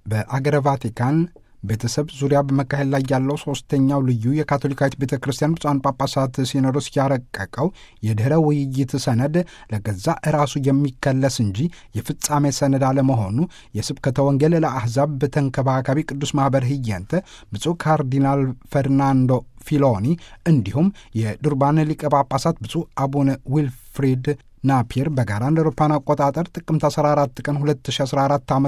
በአገረ ቫቲካን ቤተሰብ ዙሪያ በመካሄድ ላይ ያለው ሶስተኛው ልዩ የካቶሊካዊት ቤተ ክርስቲያን ብፁዓን ጳጳሳት ሲኖዶስ ያረቀቀው የድኅረ ውይይት ሰነድ ለገዛ ራሱ የሚከለስ እንጂ የፍጻሜ ሰነድ አለመሆኑ የስብከተ ወንጌል ለአሕዛብ በተንከባካቢ ቅዱስ ማኅበር ህየንተ ብፁዕ ካርዲናል ፈርናንዶ ፊሎኒ እንዲሁም የዱርባን ሊቀ ጳጳሳት ብፁዕ አቡነ ዊልፍሪድ ናፒር በጋራ እንደ አውሮፓውያን አቆጣጠር ጥቅምት 14 ቀን 2014 ዓ ም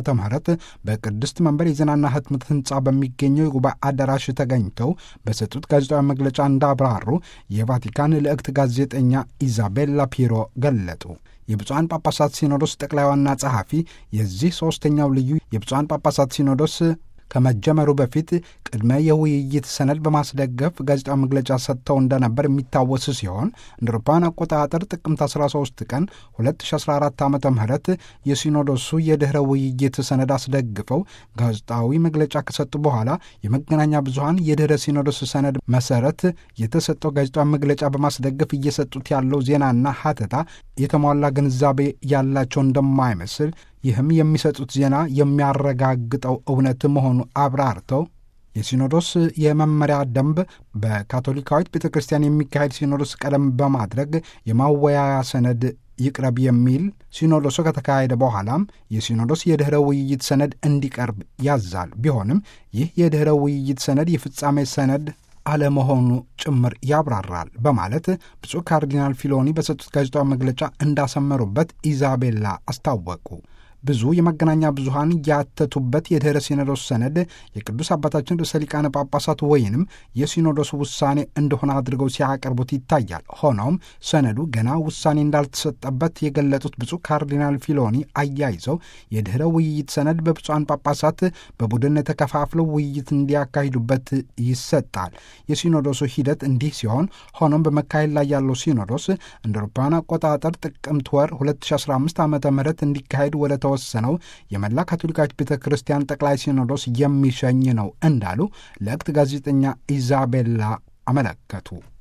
በቅድስት መንበር የዜናና ህትመት ህንፃ በሚገኘው የጉባኤ አዳራሽ ተገኝተው በሰጡት ጋዜጣዊ መግለጫ እንዳብራሩ የቫቲካን ልዕክት ጋዜጠኛ ኢዛቤላ ፒሮ ገለጡ። የብፁዓን ጳጳሳት ሲኖዶስ ጠቅላይ ዋና ጸሐፊ የዚህ ሦስተኛው ልዩ የብፁዓን ጳጳሳት ሲኖዶስ ከመጀመሩ በፊት ቅድመ የውይይት ሰነድ በማስደገፍ ጋዜጣዊ መግለጫ ሰጥተው እንደነበር የሚታወስ ሲሆን እንደ አውሮፓውያን አቆጣጠር ጥቅምት 13 ቀን 2014 ዓ ም የሲኖዶሱ የድኅረ ውይይት ሰነድ አስደግፈው ጋዜጣዊ መግለጫ ከሰጡ በኋላ የመገናኛ ብዙኃን የድኅረ ሲኖዶስ ሰነድ መሰረት የተሰጠው ጋዜጣዊ መግለጫ በማስደገፍ እየሰጡት ያለው ዜናና ሀተታ የተሟላ ግንዛቤ ያላቸው እንደማይመስል ይህም የሚሰጡት ዜና የሚያረጋግጠው እውነት መሆኑ አብራርተው የሲኖዶስ የመመሪያ ደንብ በካቶሊካዊት ቤተ ክርስቲያን የሚካሄድ ሲኖዶስ ቀደም በማድረግ የማወያያ ሰነድ ይቅረብ የሚል ሲኖዶሱ ከተካሄደ በኋላም የሲኖዶስ የድኅረ ውይይት ሰነድ እንዲቀርብ ያዛል። ቢሆንም ይህ የድኅረ ውይይት ሰነድ የፍጻሜ ሰነድ አለመሆኑ ጭምር ያብራራል በማለት ብፁዕ ካርዲናል ፊሎኒ በሰጡት ጋዜጣዊ መግለጫ እንዳሰመሩበት ኢዛቤላ አስታወቁ። ብዙ የመገናኛ ብዙሃን ያተቱበት የድኅረ ሲኖዶስ ሰነድ የቅዱስ አባታችን ርዕሰ ሊቃነ ጳጳሳት ወይንም የሲኖዶስ ውሳኔ እንደሆነ አድርገው ሲያቀርቡት ይታያል። ሆኖም ሰነዱ ገና ውሳኔ እንዳልተሰጠበት የገለጡት ብፁዕ ካርዲናል ፊሎኒ አያይዘው የድኅረ ውይይት ሰነድ በብፁዓን ጳጳሳት በቡድን ተከፋፍለው ውይይት እንዲያካሂዱበት ይሰጣል። የሲኖዶሱ ሂደት እንዲህ ሲሆን፣ ሆኖም በመካሄድ ላይ ያለው ሲኖዶስ እንደ አውሮፓውያን አቆጣጠር ጥቅምት ወር 2015 ዓ ም እንዲካሄድ ወደ ተወሰነው የመላ ካቶሊካዊት ቤተ ክርስቲያን ጠቅላይ ሲኖዶስ የሚሸኝ ነው እንዳሉ ለእክት ጋዜጠኛ ኢዛቤላ አመለከቱ።